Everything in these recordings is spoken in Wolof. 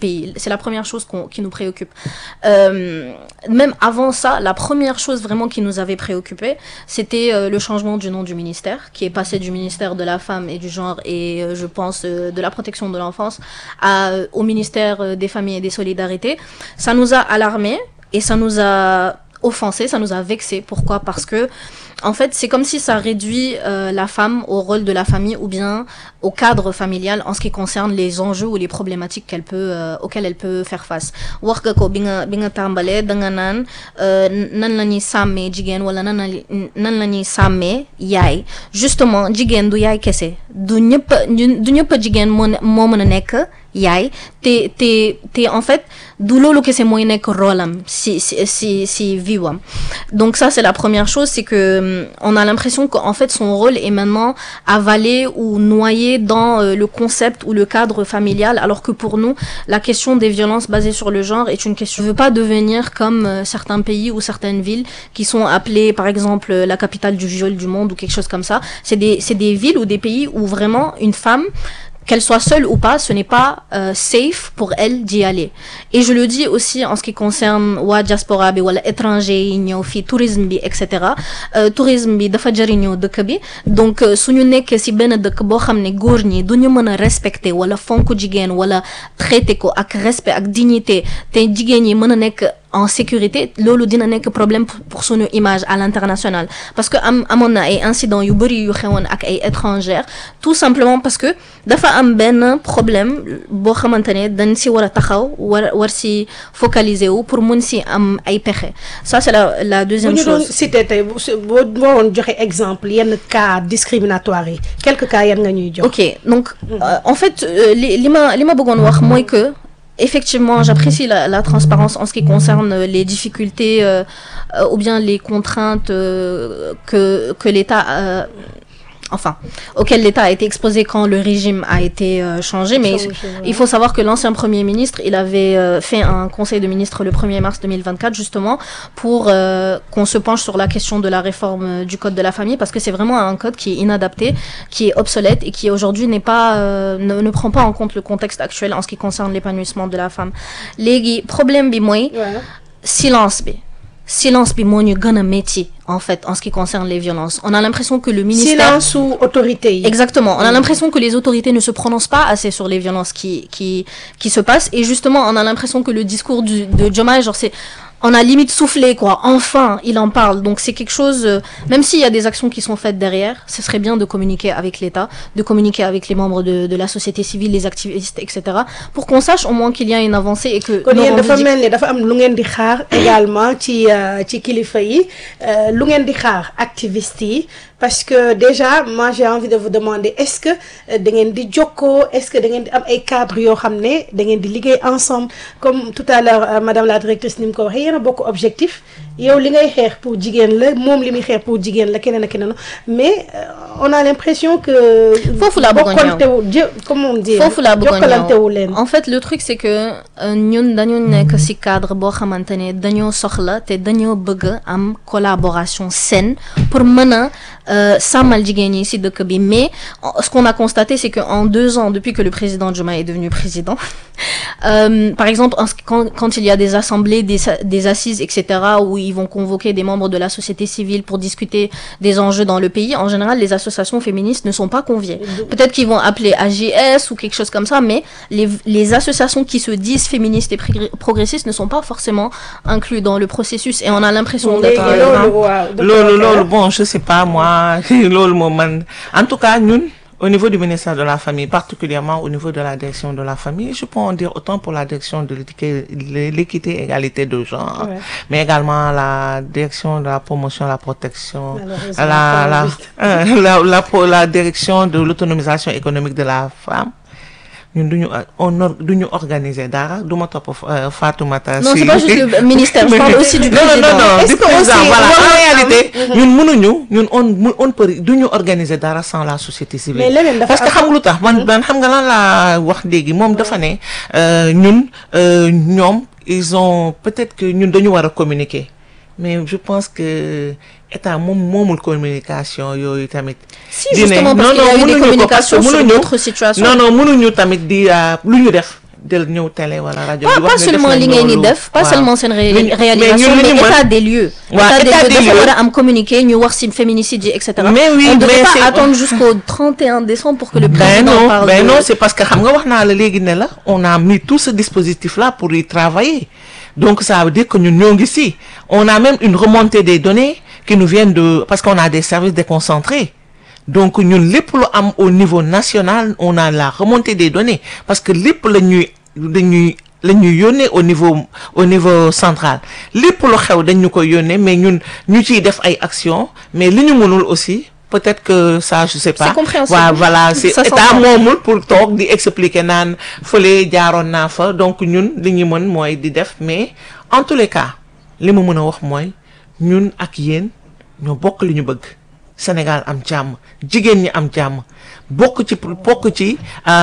pays. C'est la première chose qu'on- qui nous préoccupe. Euh, même avant ça, la première chose vraiment qui nous avait préoccupé, c'était euh, le changement du nom du ministère, qui est passé du ministère de la femme et du genre et euh, je pense euh, de la protection de l'enfance à, euh, au ministère euh, des familles et des solidarités. Ça nous a alarmés et ça nous a offensé, ça nous a vexé. Pourquoi Parce que en fait, c'est comme si ça réduit euh, la femme au rôle de la famille ou bien au cadre familial en ce qui concerne les enjeux ou les problématiques qu'elle peut euh, auxquelles elle peut faire face. wax nga ko bi nga bi nga tàmbalee da nga naan euh, nan la ñuy sàmmee jigéen wala nan la nan la ñuy sàmmee yaay justement jigéen du yaay kese du ñëpp a- ñu- du ñëpp a jigéen moo ne- moo mën a nekk yaay te te te en fait du loolu kese mooy nekk rôle am si si si si vie am donc ça c'est la première chose c'est que hum, on a l'impression qu'en fait son rôle est maintenant avalé ou noyé dans euh, le concept ou le cadre familial alors que pour nous la question des violences basées sur le genre est une question je veux pas devenir comme euh, certains pays ou certaines villes qui sont appelées par exemple euh, la capitale du viol du monde ou quelque chose comme ça c'est des c'est des villes ou des pays où vraiment une femme qu'elle soit seule ou pas, ce n'est pas euh, safe pour elle d'y aller. Et je le dis aussi en ce qui concerne waa diaspora bi wala étranger yi ñëw fii tourisme bi et cetera Euh, tourisme bi dafa jëriñoo dëkk bi donc euh, suñu nekkee ci benn dëkk boo xam ne góor ñi du ñu mën a respecter wala fonk jigéen wala traiter ko ak respect ak dignité te jigéen ñi mën a nekk en sécurité loolu dina nekk problème pour pour suñu image à l'international parce que am amoon na ay incidents yu bëri yu xewoon ak ay étrangères tout simplement parce que dafa am benn problème boo xamante ne dañ si war a taxaw war war si focaliser wu pour mun si am ay pexe ça c'est la la bu deuxième ñu doon chose cité tey bu su- boo boo woon joxe exemple yenn cas discriminatoire yi quelques cas yan nga ñuy jox. ok donc euh, en fait euh, li li ma li ma bëggoon wax mooy que effectivement j'apprécie la, la transparence en ce qui concerne euh, les difficultés euh, euh, ou bien les contraintes euh, que que l'État euh, enfin auxquelles l'État a été exposé quand le régime a été euh, changé mais Changé, ouais. il faut savoir que l'ancien premier ministre il avait euh, fait un conseil de ministres le 1er mars 2024 justement pour euh, qu'on se penche sur la question de la réforme euh, du code de la famille parce que c'est vraiment un code qui est inadapté qui est obsolète et qui aujourd'hui n'est pas euh, ne, ne prend pas en compte le contexte actuel en ce qui concerne l'épanouissement de la femme léegi problème bi mooy waaw silence bi silence bi moo ñu gën a métti en fait en ce qui concerne les violences on a l'impression que le ministère silence sous autorité yi. Exactement. On a l'impression que les autorités ne se prononcent pas assez sur les violences qui, qui, qui se passent. Et justement, on a l'impression que le discours du, de Jomai, genre, c'est, on a limite soufflé, quoi. Enfin, il en parle. Donc, c'est quelque chose, euh, même s'il y a des actions qui sont faites derrière, ce serait bien de communiquer avec l'État, de communiquer avec les membres de, de la société civile, les activistes, etc. pour qu'on sache au moins qu'il y a une avancée et que kon nos yéen dafa revendic- mel ni dafa am lu ngeen di xaar également ci euh, ci kilifa yi euh, lu ngeen di xaar activiste yi parce que déjà moi j'ai envie de vous demander est-ce que euh, da ngeen di jokkoo est-ce que da ngeen di am ay cadres yoo xam ne da ngeen di liggéey ensemble comme tout à l'heure euh, madame la directrice ni mu ko waxee yéen a bokk objectif yow li ngay xeex pour jigéen la moom li muy xeex pour jigéen la keneen ak keneen mais euh, on a l'impression que Foofu laa bëggoon ñëw. bokkantewu jë comment on dit foofu laa bëggoon jokkalantewu ñëw leen en fait le truc c'est que euh, ñun dañu nekk ci cadre boo xamante ne dañoo soxla te dañoo bëgg am collaboration saine pour mën a euh, sàmmal jigéen ñi ci dëkk bi mais en- ce qu'on a constaté c'est que en deux ans depuis que le président Diomaye est devenu président euh, par exemple en ce- quand, quand il y a des assemblées des, sa- des assises etc où ils vont convoquer des membres de la société civile pour discuter des enjeux dans le pays en général les associations féministes ne sont pas conviées peut-être qu'ils vont appeler AGS ou quelque chose comme ça mais les, les associations qui se disent féministes et progr- progressistes ne sont pas forcément inclus dans le processus et on a l'impression léegi d'être loolu waaw loolu loolu bon je sais pas moi loolu moom man en tout cas ñun au niveau du ministère de la famille particulièrement au niveau de la direction de la famille je peux en dire autant pour la direction de l'équité l'équité égalité de genre Ouais. mais également la direction de la promotion la protection Malheureusement, la la, pas juste. euh, la la pro- la direction de l'autonomisation économique de la femme ñun duñu on or duñu organiser dara du ma topp euh, Fatoumata Non, si- c'est pas juste le ministère, je parle aussi du non, non, président. non, non, Est-ce du que président, aussi, voilà. war En na réalité, ñun mënuñu ñun on mu- on peut duñu organiser dara sans la société civile. Mais leneen dafa parce que am- xam nga lu tax man man xam nga lan laa wax léegi moom dafa ne euh, ñun euh, ñoom ils ont peut-être que ñun dañu war a communiquer mais je pense que état moom moomul communication yooyu tamit. Si, di ne, justement, parce non, qu'il y a non, eu des mënuñu ko parce que communications sur mënuñu- d'autres situations. non non mënuñu tamit di euh, lu ñu def del ñëw télé wala rajo. pas di pas wax ne def seulement nañ li ngeen di loolu. def pas Waaw. seulement seen ré- Mais- mais réalisation ñun li mais ñu mën- état des lieux Waaw, état des dafa lieux. war a am communiqué ñu wax si féminicide yi et cetera Mais oui, on ne devrait mais pas c'est- attendre jusqu'au 31 décembre pour que le Ben président non, parle ben de... non, c'est parce que xam nga wax naa la léegi ne la on a mis tout ce dispositif là pour y travailler donc ça veut dire que ñun ñoo ngi si on a même une remontée des données qui nous viennent de parce qu'on a des services déconcentrés donc ñun lépp lu am au niveau national on a la remontée des données parce que lépp la ñuy dañuy la ñuy yónnee au niveau au niveau central lépp lu xew dañ ñu koy yónnee mais ñun ñu ciy def ay actions mais li ñu mënul aussi peut-être que ça je sais pas C'est compréhensible. waaw voilà c'est Ça état s'entend. moomul pour toog di expliquer naan fële jaaroon naa fa donc ñun li ñu mën mooy di def mais en tous les cas li ma mën a wax mooy ñun ak yéen ñoo bokk li ñu bëgg Sénégal am jàmm jigéen ñi am jàmm bokk ci pour bokk ci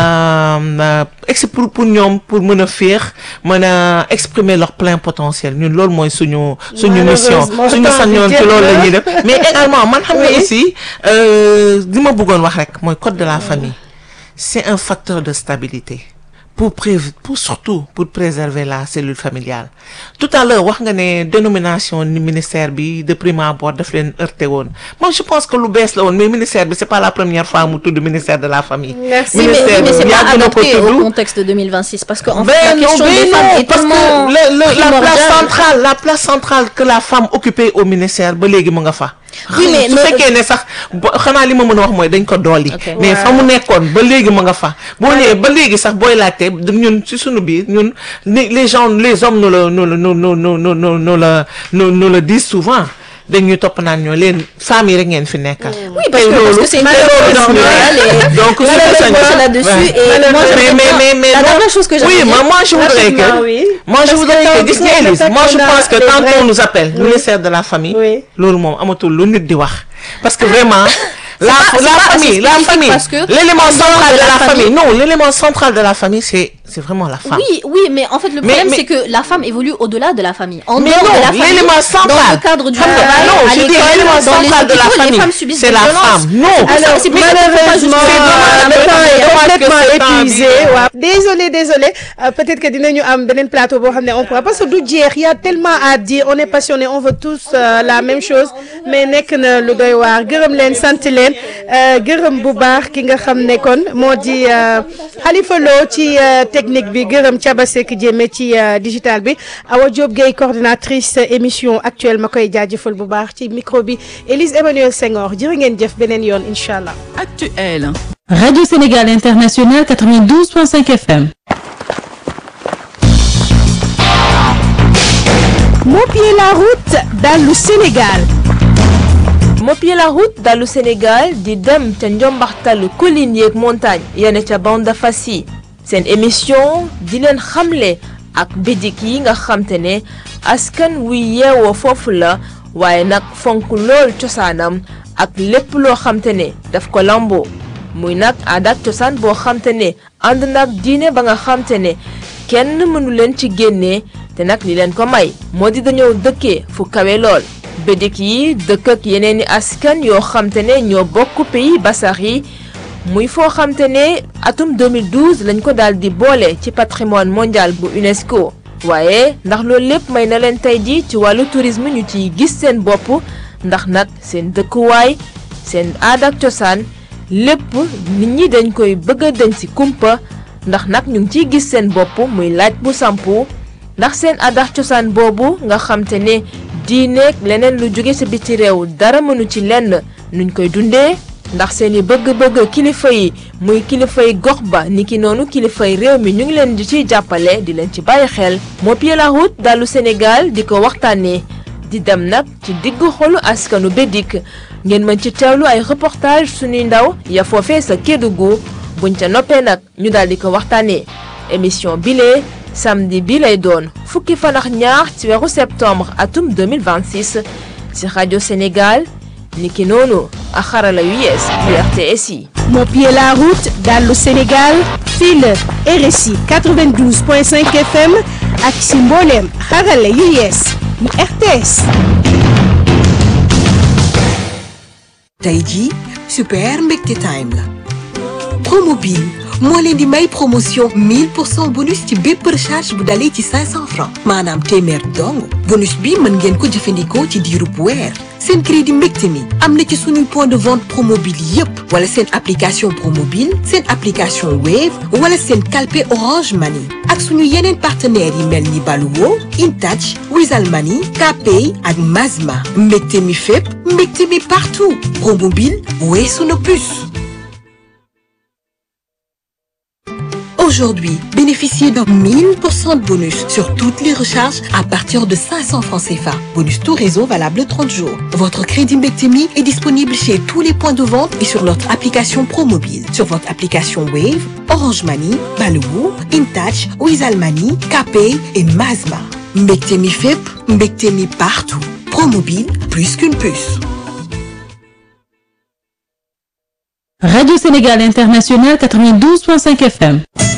euh, ex pour pour ñoom pour mën a féex mën a exprimer leur plein potentiel ñun loolu mooy suñu suñu mission Malheureusement, suñu temps bi sañoon ci jeex loolu la na. ñuy def mais également man xam nga Oui. aussi euh, li ma bëggoon wax rek mooy code de la famille c'est un facteur de stabilité pour pré pour surtout pour préserver la cellule familiale tout à l'heure wax nga ne dénomination ni ministère bi de prime abord daf leen heurté woon moi je pense que lu bees la woon mais ministère bi c'est pas la première fois mu tudd ministère de la famille Merci. Oui, mais, oui, ministère mais c'est bi pas yàgg na ko adapté au tudd contexte de 2026 parce que en Ben fait la non, question ben des femmes non, est parce tellement que le, le- la place primordiale. centrale la place centrale que la femme occupait au ministère ba léegi mu nga fa. Oui, mais su no- fekkee ne sax bo- xanaa li ma mën a wax mooy dañ ko dolli. Ok. mais fa mu nekkoon ba léegi mu nga fa. boo ñëwee ba léegi sax booy laajte ñun ci sunu biir ñun les les gens les hommes nous le nous le nous nous nous nous nous nous le nous nous le disent souvent dañuy topp naan ñoo leen femmes yi rek ngeen fi nekkal. Oui, parce que, parce que c'est une question nationale et donc su malheureusement, ko sañ- c'est là-dessus Ouais. et moi, mais j'aimerais mais bien- mais mais la bon, dernière chose que oui j'aimerais moi bien- moi je voudrais Rapidement, que oui. moi je Parce voudrais que que gis quand- nga Élise quand moi je on a pense que les quand vrais- on nous appelle Oui. ministère de la famille Oui. loolu moom amatul lu nit di wax parce que vraiment la pas- c'est la pas famille assez la spécifique famille parce que l'élément en dehors central de de la la famille famille- non l'élément central de la famille c'est c'est vraiment la femme Oui, oui, mais en fait, le Mais- problème, mais- c'est que la femme évolue au-delà de la famille. En Mais dehors non, de la famille, l'élément central. dans le cadre du Xam nga, travail, non, à je dis l'école, l'élément dans les central de la hôpitaux, les famille, femmes subissent c'est des la violences. femme. Non. C'est pour ça- Alors, c'est pour ça qu'il faut pas malheureusement, justifier. le temps est dommage que complètement ce temps épuisé. bi- waaw désolé désolé Euh, peut-être que dinañu am beneen plateau boo xam ne on pourra parce que du jeex y a tellement à dire on est passionné on veut tous euh, la même chose mais nekk na lu doy waar gërëm leen sant leen euh, gërëm bu baax ki nga xam ne kon moo di euh, Khalifa Lo ci euh, technique bi gërëm Thiaba Seck Diémé ci euh, digital bi Awa Diop Gueye coordinatrice euh, émission actuelle ma koy jaajëfal bu baax ci micro bi Élise Emmanuel Senghor jërë ngeen jëf beneen yoon incha allah. Actuel. Radio Sénégal International 92.5 FM. Mopier la route dans le Sénégal. Mopier la route dalu Sénégal di dem ca njombaxtalu collines yeeg montagne yene ca bande fas yi seen émission di leen xamle ak bidik yi nga xamte ne askan wuy yeewoo foofu la waaye nag fonk lool cosaanam ak lépp loo xamte ne daf ko lamboo muy nag aada ak cosaan boo xamte ne ànd nag diine ba nga xamte ne kenn mënu leen ci génnee te nag li leen ko may moo di dañoo dëkkee fu kawe lool bédik yi dëkk ak yeneen i askan yoo xamte ne ñoo bokk pays basax yi muy foo xamte ne atum 2012 lañ ko daal di boole ci patrimoine mondial bu UNESCO waaye ndax loolu lépp may na leen tey ji ci wàllu tourisme ñu ciy gis seen bopp ndax nag seen dëkkuwaay seen aada ak cosaan lépp nit ñi dañ koy bëgg a dañ ci kumpa ndax nag ñu ngi ciy gis seen bopp muy laaj bu sampu ndax seen aada ak cosaan boobu nga xamte ne diineeg leneen lu jóge sa biti réew dara mënu ci lenn nuñ koy dundee ndax seeni bëgg-bëgg kilifa yi muy kilifay gox ba niki noonu kilifay réew mi ñu ngi leen di ciy jàppale di leen ci bàyyi xel Mopier la route dalu Sénégal di ko waxtaanee di dem nag ci diggu xolu askanu Bédik ngeen mën ci teewlu ay reportage suñuy ndaw ya foofee sa Kédougou buñ ca noppee nag ñu daal di ko waxtaanee émission bile samedi bi lay doon fukki fan ak ñaar ci weeru septembre atum 2026 ci rajo Sénégal niki noonu ak xarala yu yees yu RTS yi. Mopier la route dans le Sénégal fii la RSI 92.5 FM ak si mbooleem xarala yu yees yu RTS. tey jii super mbégte time la promobile moo leen di may promotion 1000 pour cent bonus ci bépp recharge bu dalee ci 500 francs maanaam téeméer dong bonus bi mën ngeen ko jëfandikoo ci diirub weer seen crédit mbégte mi am na ci suñuy point de vente promobile yépp wala seen application promobile seen application wave wala seen calpe orange money ak suñu yeneen partenaires yi mel ni Baluwo Intouch Wizall Money Kpay ak Mazma mbégte mi fépp mbégte mi partout promobile weesu na plus Aujourd'hui, bénéficiez d'un 1000% de bonus sur toutes les recharges à partir de 500 francs CFA. Bonus tout réseau valable 30 jours. Votre crédit Mbectemi est disponible chez tous les points de vente et sur notre application ProMobile. Sur votre application Wave, Orange Money, Baloo, InTouch, Wizall Money, Kpay et Mazma. Mbectemi FEP, Mbectemi partout. ProMobile, plus qu'une puce. Radio Sénégal International 92.5 FM.